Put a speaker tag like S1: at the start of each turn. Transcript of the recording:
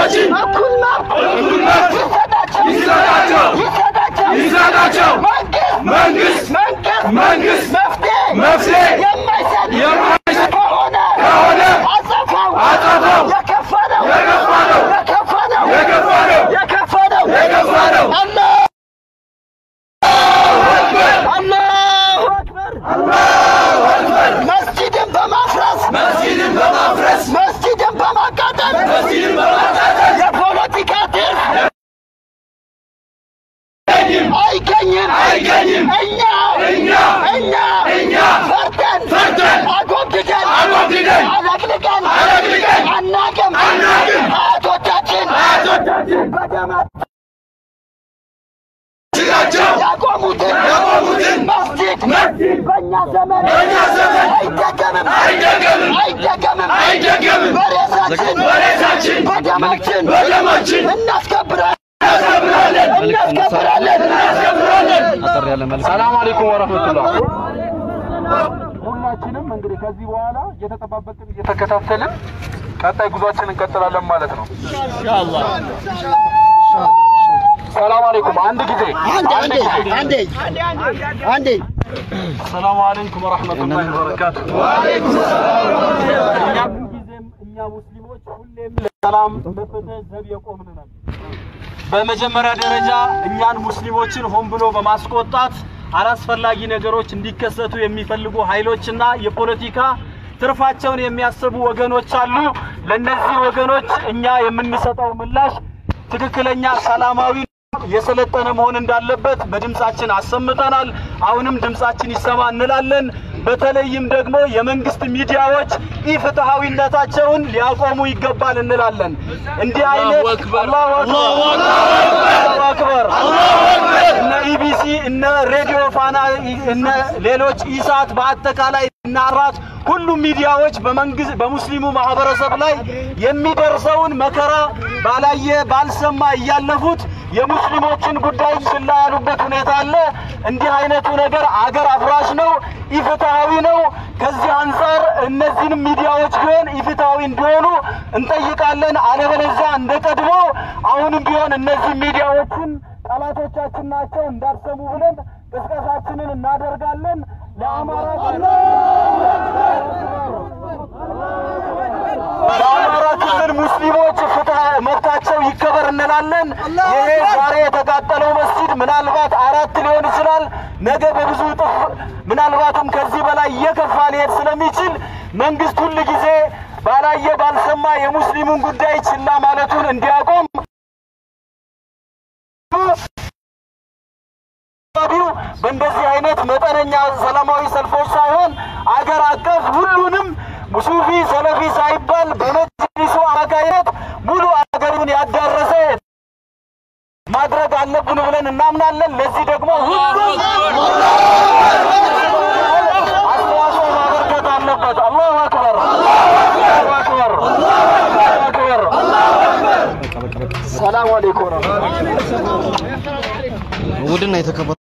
S1: ወገኖቻችን
S2: እኩል መብት
S1: እኩል መብት
S2: ይሰጣቸው
S1: ይሰጣቸው
S2: ይሰጣቸው
S1: ይሰጣቸው
S2: መንግስት
S1: መንግስት
S2: መንግስት
S1: መንግስት
S2: መፍትሄ
S1: መፍትሄ
S2: የማይሰጥ
S1: የማይሰጥ
S2: ከሆነ
S1: ከሆነ
S2: አጸፋው
S1: አጸፋው
S2: የከፋ ነው
S1: የከፋ ነው
S2: የከፋ ነው
S1: የከፋ ነው
S2: የከፋ ነው
S1: የከፋ ነው።
S2: አላሁ አክበር
S1: አላሁ አክበር
S2: መስጂድን በማፍረስ
S1: መስጊድን በማፍረስ
S2: መስጂድን በማቃጠል
S1: መስጊድን በማቃጠል
S2: የፖለቲካ ትርፍ
S1: አይገኝም
S2: አይገኝም
S1: አይገኝም።
S2: እኛ
S1: እኛ
S2: እኛ
S1: እኛ
S2: ፈርተን
S1: ፈርተን
S2: አጎብድደን
S1: አጎብድደን
S2: አለቅልቀን
S1: አለቅልቀን
S2: አናቅም
S1: አናቅም።
S2: አያቶቻችን
S1: አያቶቻችን
S2: በደማቸው
S1: ስጋቸው
S2: ያቆሙትን
S1: ያቆሙትን
S2: መስጂድ
S1: መስጂድ
S2: በእኛ ዘመን
S1: በእኛ ዘመን
S2: አይደገምም
S1: አይደገምም
S2: አይደገምም
S1: አይደገምም።
S2: በሬሳችን
S1: በሬሳችን
S2: በደማችን
S1: በደማችን
S2: እናስከብራለን
S1: እናስከብራለን
S2: እናስከብራለን
S1: እናስከብራለን።
S3: ሰላም አለይኩም ወረህመቱላህ። ሁላችንም እንግዲህ ከዚህ በኋላ እየተጠባበቅን እየተከታተልን ቀጣይ ጉዟችን እንቀጥላለን ማለት ነው። ሰላም አለይኩም። አንድ ጊዜ
S2: አንዴ
S3: አንድ
S2: አንዴ
S3: ጊዜ
S2: አንዴ አንዴ
S3: ሰላም አለይኩም ወረህመቱላሂ ወበረካቱ። እኛ ጊዜም እኛ ሙስሊሞች ሁሌም ለሰላም ለፍትህ ዘብ የቆምን ነን። በመጀመሪያ ደረጃ እኛን ሙስሊሞችን ሆን ብሎ በማስቆጣት አላስፈላጊ ነገሮች እንዲከሰቱ የሚፈልጉ ኃይሎችና የፖለቲካ ትርፋቸውን የሚያስቡ ወገኖች አሉ። ለእነዚህ ወገኖች እኛ የምንሰጠው ምላሽ ትክክለኛ ሰላማዊ የሰለጠነ መሆን እንዳለበት በድምጻችን አሰምተናል። አሁንም ድምጻችን ይሰማ እንላለን። በተለይም ደግሞ የመንግስት ሚዲያዎች ኢፍትሐዊነታቸውን ሊያቆሙ ይገባል እንላለን። እንዲህ አይነት አላሁ አክበር እነ ኢቢሲ እነ ሬዲዮ ፋና እነ ሌሎች ኢሳት በአጠቃላይ እና አራት ሁሉም ሚዲያዎች በመንግስት በሙስሊሙ ማህበረሰብ ላይ የሚደርሰውን መከራ ባላየ ባልሰማ እያለፉት የሙስሊሞችን ጉዳይ ችላ ያሉበት ሁኔታ አለ። እንዲህ አይነቱ ነገር አገር አፍራሽ ነው፣ ኢፍትሐዊ ነው። ከዚህ አንጻር እነዚህንም ሚዲያዎች ቢሆን ኢፍትሐዊ እንዲሆኑ እንጠይቃለን። አለበለዚያ እንደ ቀድሞ አሁንም ቢሆን እነዚህ ሚዲያዎችን ጠላቶቻችን ናቸው እንዳትሰሙ ብለን ቅስቀሳችንን እናደርጋለን። ለአማራ ለአማራ ክልል ሙስሊሞች ፍትህ መብታቸው ይከበር እንላለን። ይሄ ዛሬ የተቃጠለው መስጂድ ምናልባት አራት ሊሆን ይችላል። ነገ በብዙ እጥፍ ምናልባትም ከዚህ በላይ እየከፋ ሊሄድ ስለሚችል መንግስት ሁል ጊዜ ባላየ ባልሰማ የሙስሊሙን ጉዳይ ችላ ማለቱን እንዲያቆም አካባቢው በእንደዚህ አይነት መጠነኛ ሰላማዊ ሰልፎች ሳይሆን አገር አቀፍ ሁሉንም ሱፊ ሰለፊ ሳይባል በመጅሊሱ አማካይነት ሙሉ አገሩን ያዳረሰ ማድረግ አለብን ብለን እናምናለን። ለዚህ ደግሞ ሁሉም አስተዋጽኦ ማበርከት አለበት። አላሁ አክበር፣ አላሁ አክበር፣ አላሁ አክበር። ሰላም አለይኩም
S4: ውድና የተከበሩ